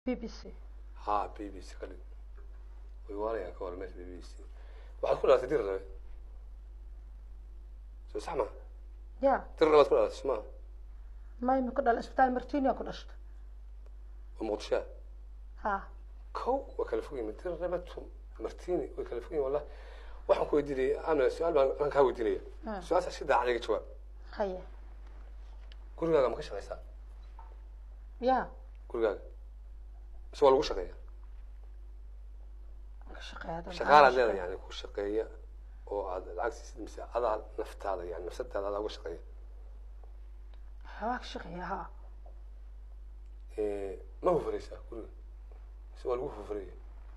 b b c ha b b c ka dhig way waanayaan ka hor meesha b b c waxaad ku dhalatay dir rabe soo sax ma ya dir rabaad ku dhalatay soma mayma ku dhala isbitaal martinia ku dhashta oo muqdishoa ha kow waa kala fog yimin dir rabe tum martini way kala fog yimin wallah waxaan ku weydiinaya amina su-aal baan aan kaa weydiinaya Mm. su-aasha si daacad iga jawaab haye gurigaaga ma ka shaqaysaa ya gurigaaga mise waa lagu shaqeeya ka shaqeeya shaqaalaad leedahay yani ku shaqeeya oo aad lacag siisid mise adaa naftaada yani nafsadaada adaa uga shaqeeya waa ka shaqeeya ha Eh, ma hufanaysaa guriga mise waa lagu hufanaya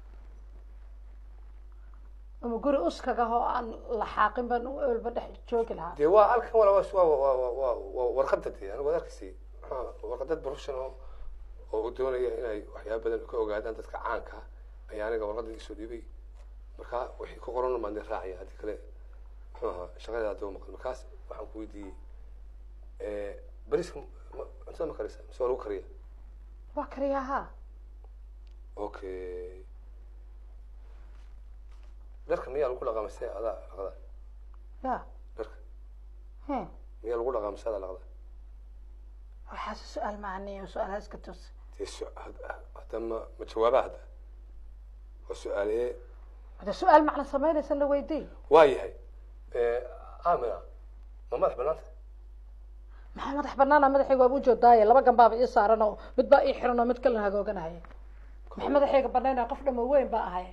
ama guri uskaga oo aan la xaaqin baan walba dhex joogi lahaa dee waa halkan wala waa waa waa waa waa waa warqada dee anigu waad arkaysay maxaa warqadad professional oo doonaya inay waxyaaba badan ka ogaadaan dadka caanka ah ayaa aniga warqada isoo dhiibay markaa wixii ku qoran baan dee raacaya haddii kale muxuu ahaa shaqadeeda hadaba maqan markaas waxaan ku weydiiyey bariska ma- cuntada ma karisa mise waa lagu kariya waa kariyaa ha okay dharka miyaa lagu dhaqaa mise adaa dhaqda ya dharka he miyaa lagu dhaqaa mise adaa dhaqda waxaase su-aal macaniya su-aalaha iska toos dee su- had- hadda ma ma jawaabaa hadda waa su-aalee hada su-aal macna samaynaysa la weydiy waa yahay amina ma madax banaanta maxaa madax banaana madaxayga waaba ujoodaaye laba gambaaba ii saaran oo mid baa ii xiran oo mid kalena hagooganahaya maxaa madaxayga banaynaya qof dhamo weyn baa ahay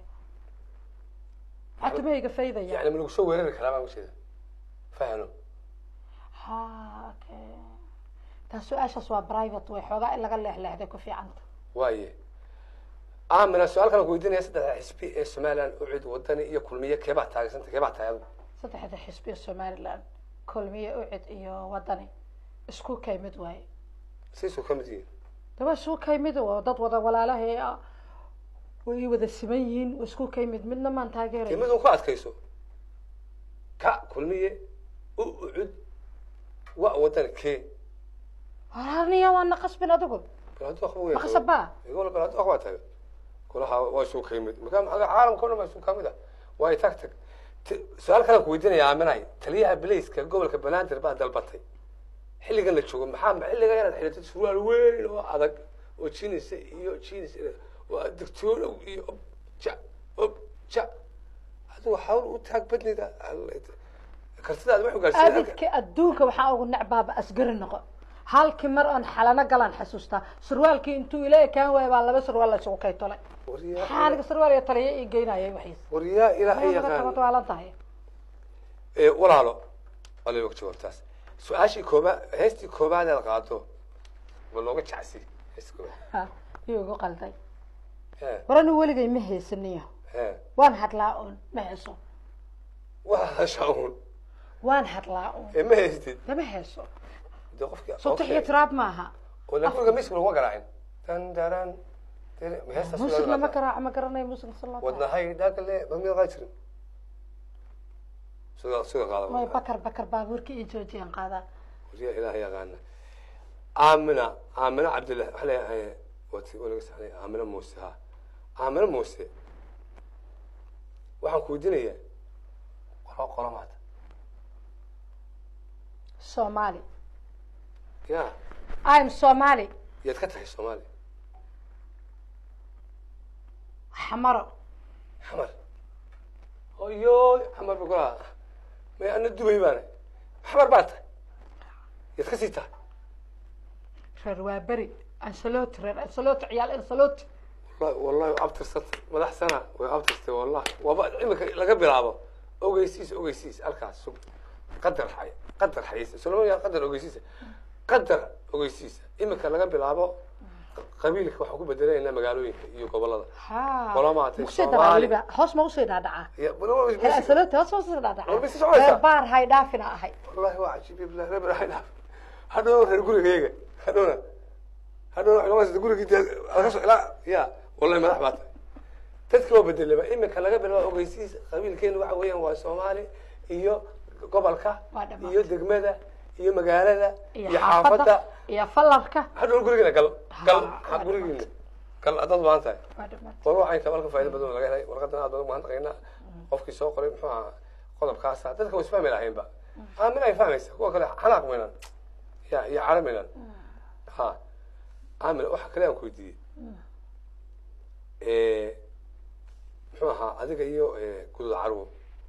maxaa timahayga faydaya yani ma lagu soo weerari karaa baan ujeeda fahano ha okay taa su-aashaas waa private way xoogaa in laga leexleexday ku fiicanta waaye amina su-aal kalan ku weydiinaya saddexda xisbi ee somaliland ucid wadani iyo kulmiye keebaa taageersanta keebaa tahay adigu saddexda xisbiya somaliland kulmiye ucid iyo wadani isku kay mid waaye saysuu ka mid yihiin daba isku kay mid oo dad wada walaalahay ah way wada siman yihiin waa isku kay mid midna maan dee taageeray mid un ku adkayso ka kulmiye u ucud wa wadani kee walaalniya waana qasbin adigu bal hadduu waxba weyn maqasabaa igol bal hadduu waxbaa taga kulaha waa isuu ka yimid marka maxaa caalamka o dhan baa isuu ka mid ah waayo tag tag T- su-aal kalan ku weydiinaya aaminay taliyaha bilayska gobolka banaadir baa dalbatay xilligan la joogo maxaa xilliga inaad xidhatid surwaal weyn oo adag oo jinis iyo jinis waa digtoonow iyo ob ja ob ja adigu hawl u taag badnida kartidaad wax ugaarsiin abidka adduunka waxaa ugu necbaaba asgari noqo halkii mar oon xalano galaan xasuustaa surwaalkii intuu ila ekaan waaya baa laba surwaal la isugu kay tolay maxaa aniga surwaal iyo taliya ii geynayay waxiis waryaa ilaahay naga yaqaan tabadwaalan tahay Ee, walaalo waliba ka jawaabtaas su-aashii koobaad heestii koobaad aad qaado ma looga jecsi heestii koobaad ha iyuu igu qalday he warani weligay ma heysaniyo he waan hadlaa uun ma heeso waa hasha uun waan hadlaa uun ee ma heystid lama heeso dee qofkii sutix iyo okay. tiraab maaha oo la guriga miska laguma garaacin dan daran dere- ma heestaas muusig looga lama qaadaa? garaaco ma garanayo muusig sala wadnahay dhaakale magmid qaa jirin sida sida qaada may bakar bakar baabuurka iyo joojiyaan qaadaa waryaa ilaahay yaqaana aamina aamina cabdillah waxaa leeyahay wati walaga saxnay aamina muuse ha aamina muuse waxaan ku weydiinayaa qolo qolo maata soomaali ya im soomaali yaad ka tahay soomaaliya xamaro xamar oyo xamar ba kulaha may ana dubay baana xamar baa tahay yaad ka sii tahay reer waa beri ansaloti reer ansaloti ciyaal ansaloti wallahi wallahi way abtirsanta madax sana way abtirtay wallahi waaba imika laga bilaabo ogeysiis ogeysiis halkaas sug qadar xay qadar xayis solomon qadar ogeysiisa qadar ogeysiisa imika laga bilaabo qabiilka waxaan ku bedelaynaa magaalooyinka iyo gobolada ha Qolo maatay, makusii Soomaali. dharaa weliba hoos ma usii dhaadhacaa Ya, bal- bal- reer ansaloti hoos ma usii dhaadhacaa War, mise soconaysaa? reer baar hay dhaafina ahay wallahi waa cajiib iblah reer barahay dhaaf hadhow reer gurigayga hadhowna hadhowna waxay noqonaysa gurigii dee laga soo ilaa ya wallahi madax baa tahay dadka waa bedelaba imika laga bilaabo ogeysiis qabiilkeenu waxa weeyaan waa soomaali iyo gobolka Waa dhammaatay. iyo degmada iyo magaalada iyo iyo xaafadda xaafadda iyo falarka hadhow gurigiina gal gal Ha, ha gurigiina gal haddaad baahan tahay waa dhamaatay war waxayn kabalka faa'iido badan oo laga helay warqadan aad baan ugu mahadnaqaynaa qofkii soo qoray muxuu ahaa qodobkaasa dadka way isfahmi lahaynba aamin ay fahmaysa kuwa kale xanaaq milan ya iyo caro milan ha aamin waxa kale aan ku weydiiyey muxuu ahaa adiga iyo gudud carwo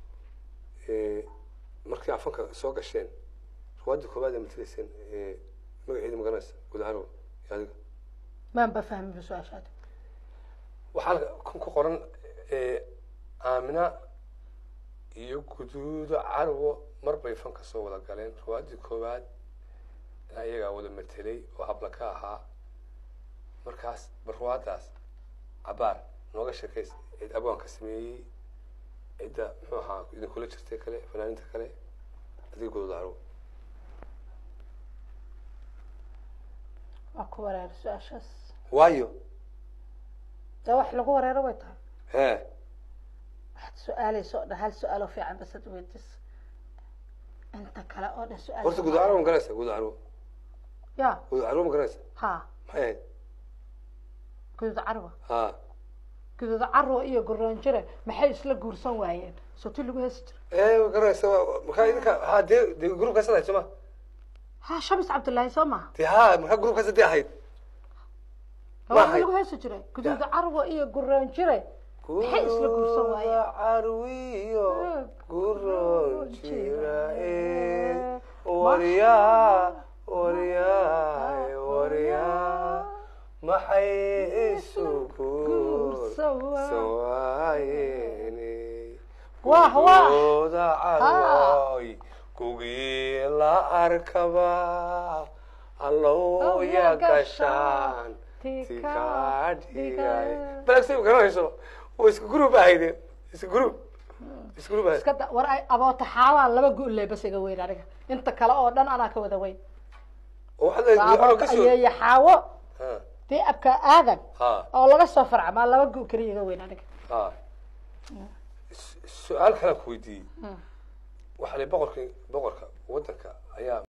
markii afanka soo gasheen ruwaadii koowaad ee matalayseen magaceedi magaranaysa gudud carwo iyo adiga maanba fahmin su-aashaada waxaa kun ku qoran aamina iyo guduudo carwo mar bay fanka soo wada galeen ruwaadii koowaad iyagaa wada matelay oo habla ka ahaa markaas bal ruwaadaas cabaar nooga sheekaysa cid abwaanka sameeyey cidda muxuu ahaa idinkula jirtay kale fanaaninta kale adiga guduudo carwo waa ku wareer su-aashaas waayo dee wax lagu wareero way tahay hee waxaad su-aalaysa oo dhan hal su-aal oo fiican basad weydiis inta kale oo dhan su-aal horta guduud carwo ma garanaysa guduud carwo ya guduud carwo ma garanaysa ha maxay ahayd guduud carwa ha guduud carwa iyo goroonjire maxay isla guursan waayeen sooti lagu heesi jira ee ma garanaysa waa- markaa idinka ha dee dee gruubkaas ahayd soo ma ha shamis cabdullaahi soo maha dee ha markaa gruubkaas hadii ahayd Ma waxaa ahayd. lagu heesi jiray guduud carwa iyo goroonjire maxay isla guursan waayeen carwiyo Eh, guroon jira, jira eh, waryaa waryaa waryaa maxay isu Guursan waa- guursawaayeen Wah, wah. gudooda carwoy kugii la arkaba allow Oh, ya ya gashaan tika tika dhigay. dhigay balagsi garanayso waa isku group ahaydeen isku group isku group ahayd iska da war ay aboota xaawaa laba gu'le bas iga weyn aniga inta kale oo dhan anaa ka wada weyn oo waxaad leedahay guud carwo aboota ka soo ayeeya xaawo ha dee abka aadan ha oo laga soo farcamaa laba gu keliya iga weyn aniga ha su-aal kalaan ku weydiiyey waxaa la boqorkii boqorka waddanka ayaa